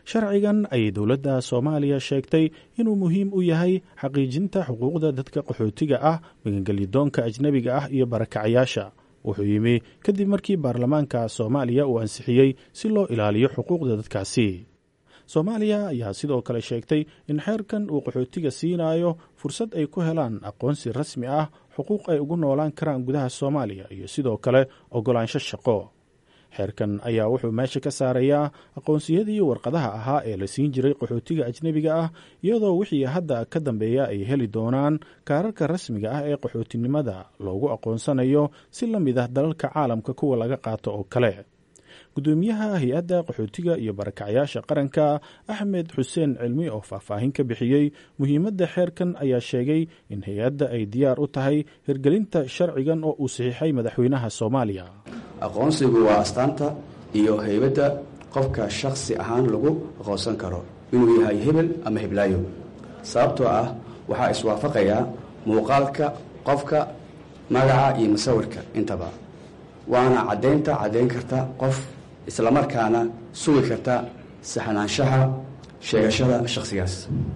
sharcigan ayay dowladda soomaaliya sheegtay inuu muhiim u yahay xaqiijinta xuquuqda dadka qaxootiga ah magangelyadoonka ajnebiga ah iyo barakacayaasha wuxuu yimi kadib markii baarlamaanka soomaaliya uu ansixiyey si loo ilaaliyo xuquuqda dadkaasi soomaaliya ayaa sidoo kale sheegtay in xeerkan uu qaxootiga siinayo fursad ay ku helaan aqoonsi rasmi ah xuquuq ay ugu noolaan karaan gudaha soomaaliya iyo sidoo kale ogolaansho shaqo xeerkan ayaa wuxuu meesha ka saarayaa aqoonsiyadii warqadaha ahaa ee la siin jiray qaxootiga ajnebiga ah iyadoo wixii hadda ka dambeeya ay heli doonaan kaararka rasmiga ah ee qaxootinimada loogu aqoonsanayo si la mid ah dalalka caalamka kuwa laga qaato oo kale gudoomiyaha hay-adda qaxootiga iyo barakacyaasha qaranka axmed xuseen cilmi oo faahfaahin ka bixiyey muhiimadda xeerkan ayaa sheegay in hay-adda ay diyaar u tahay hirgelinta sharcigan oo uu saxiixay madaxweynaha soomaaliya aqoonsigu waa astaanta iyo heybadda qofka shakhsi ahaan lagu aqoonsan karo inuu yahay hebel ama heblaayo sababtoo ah waxaa iswaafaqayaa muuqaalka qofka magaca iyo musawirka intaba waana caddaynta caddayn karta qof islamarkaana sugi karta saxnaanshaha sheegashada shakhsigaas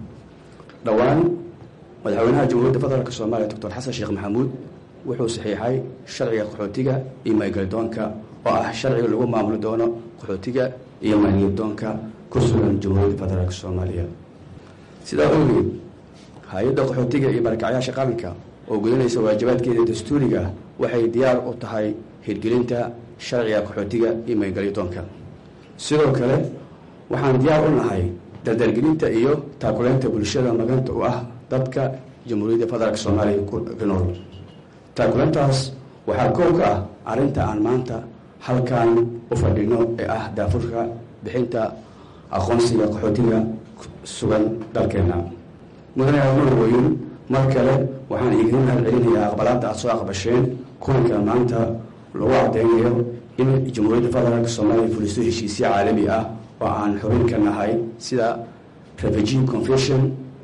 dhowaan madaxweynaha jamhuuriyadda federaalk soomaaliya doctor xasan sheekh maxamuud wuxuu saxiixay sharciga qaxootiga iyo maygelidoonka oo ah sharciga lagu maamuli doono qaxootiga iyo maygelidoonka ku sugan jamhuuriyadda federaalk soomaaliya sidaa ogeed hay-adda qaxootiga iyo barakacyaasha qaranka oo gudanaysa waajibaadkeeda dastuuriga waxay diyaar u tahay hirgelinta sharciga qaxootiga iyo maygelidoonka sidoo kale waxaan diyaar u nahay dardargelinta iyo taakuleynta bulshada maganta u ah dadka jamhuuriyadda federaalk soomaaliya ku nool taakuleyntaas waxaa koow ka ah arrinta aan maanta halkan u fadhino ee ah daafurka bixinta aqoonsiga qaxootiga sugan dalkeenna mudane anuurweyn mar kale waxaan iiga mahad celinayaa aqbalaadda aad soo aqbasheen kulanka maanta lagu cadeynayo in jamhuuriyadda federaalk soomaaliya fuliso heshiisyo caalami ah oo aan xubin ka nahay sida refugee confession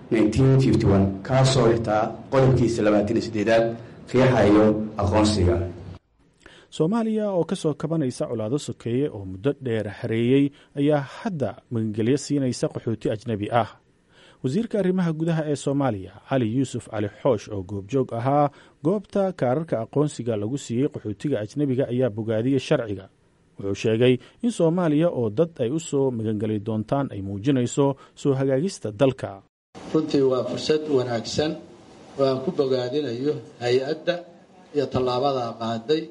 kaasoo xitaa qodobkiisa labaatan iyo sideedaad riixayo aqoonsiga soomaaliya oo ka soo kabanaysa colaado sokeeye oo muddo dheer hareeyey ayaa hadda magangelyo siinaysa qaxooti ajnebi ah wasiirka arrimaha gudaha ee soomaaliya cali yuusuf cali xoosh oo goobjoog ahaa goobta kaararka aqoonsiga lagu siiyey qaxootiga ajnebiga ayaa bogaadiyey sharciga wuxuu sheegay in soomaaliya oo dad ay u soo magangeli doontaan ay muujinayso soo hagaagista dalka runtii waa fursad wanaagsan oo aan ku bogaadinayo hay-adda iyo tallaabada qaaday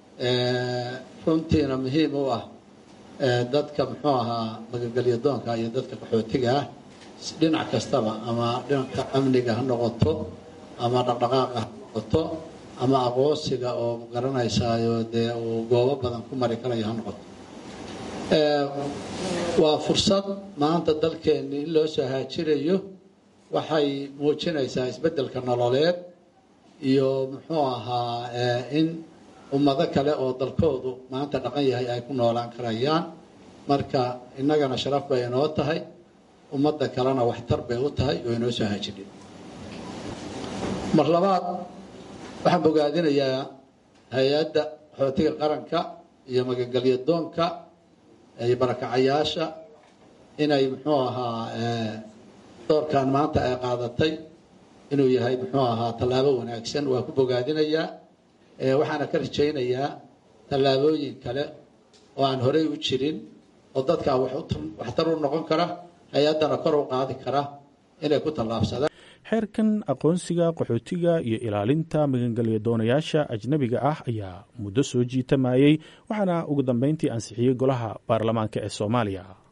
runtiina muhiim u ah dadka muxuu ahaa magangelyadoonka iyo dadka qaxootiga ah dhinac kastaba ama dhinacka amniga ha noqoto ama dhaqdhaqaaqa ha noqoto ama aqoonsiga oo garanaysaayo dee uu goobo badan ku mari karayo ha noqoto waa fursad maanta dalkeenni in loo soo haajirayo waxay muujinaysaa isbeddelka nololeed iyo muxuu ahaa in ummado kale oo dalkoodu maanta dhaqan yahay ay ku noolaan karayaan marka innagana sharaf bay inoo tahay ummadda kalena waxtar bay u tahay oo inoo soo haajidhay mar labaad waxaan bogaadinayaa hay-adda qaxootiga qaranka iyo magangelyadoonka iyo barakacayaasha inay muxuu ahaa doorkan maanta ay qaadatay inuu yahay muxuu ahaa tallaabo wanaagsan waa ku bogaadinayaa waxaana ka rajaynayaa tallaabooyin kale oo aan horey u jirin oo dadkaa waxtar u noqon kara hay-addana kor u qaadi kara inay ku tallaabsadaan xeerkan aqoonsiga qaxootiga iyo ilaalinta magangelya doonayaasha ajnebiga ah ayaa muddo soo jiitamayey waxaana ugu dambeyntii ansixiyey golaha baarlamaanka ee soomaaliya